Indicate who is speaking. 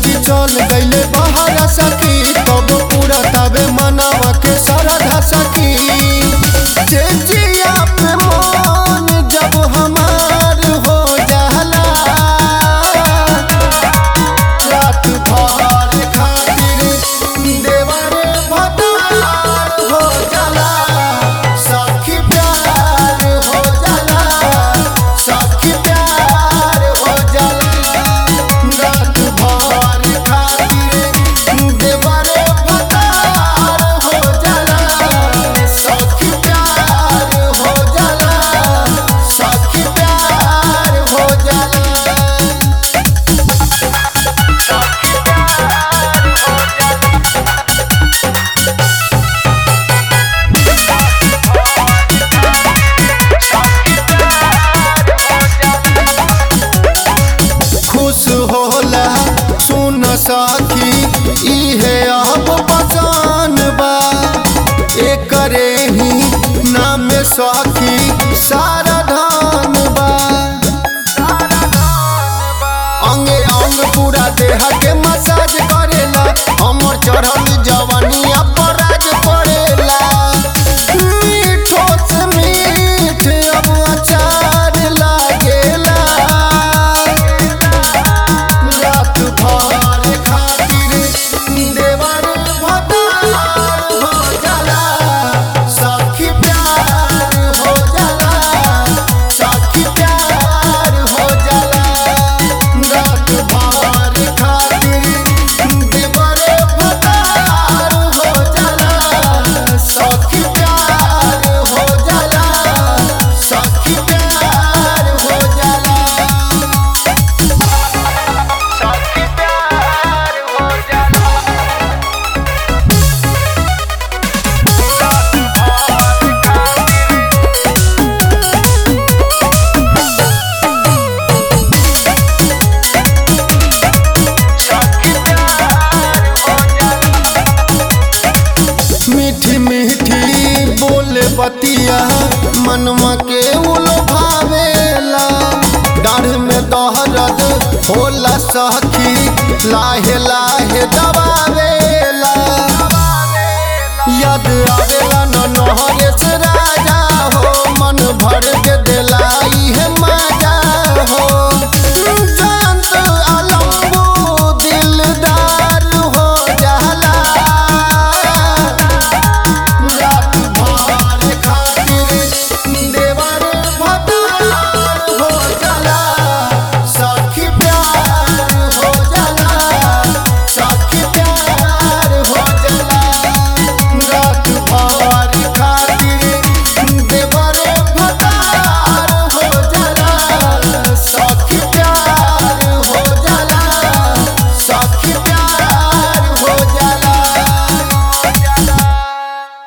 Speaker 1: कि चल गईले बाहर सखी तब पूरा तबे मनावा के सरधा सखी जे जिया पे मन जब हमार हो जाला रात भर खातिर देवर भतार हो जाला सखी प्यार हो जाला सखी प्यार हो जाला रात भर खातिर देवर भतार हो जाला सखी प्यार हो जाला सखी प्यार हो जाला खुश होला सुन सखी इहे अब पसान बा एकरे ही नाम सखी सारा धान बा अंगे अंग पूरा देह के मसाज करेला हमर चढ़ल जवानिया पर राज पड़ेला मीठो से मीठ अब अचार लागेला रात भर खातिर देवर भतार हो जाला सखी प्यार हो जाला सखी प्यार हो जाला रात भर खातिर देवर भतार हो जाला सखी प्यार हो जाला सखी प्यार हो जाला मीठी मीठी बोले बतिया मनवा के उलो भावेला डाढ़ में दहरद होला सखी लाहे लाहे दबावेला याद आवेला न नहरे से राजा हो मन भर के दिलाई है